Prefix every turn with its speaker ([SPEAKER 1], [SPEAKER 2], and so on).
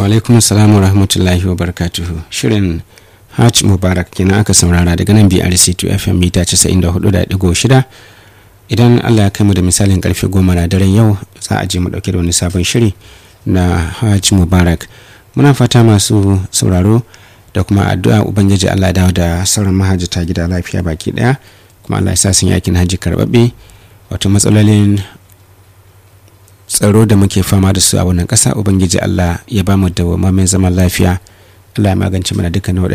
[SPEAKER 1] alaikum salam wa rahmatullahi wa barakatuhu shirin hajj mubarak kenan aka saurara daga nan brc2 fm mita 94.6 idan allah ya kai mu da misalin karfe goma na daren yau za a je mu dauke da wani sabon shiri na hajj mubarak muna fata masu sauraro da kuma addu'a ubangiji allah dawo da sauran mahajjata gida lafiya baki daya kuma allah ya sa sun yakin hajji karbabbe wato matsalolin tsaro da muke fama da su a wannan ƙasa ubangiji allah ya ba mu da zaman lafiya allah ya magance mana dukkan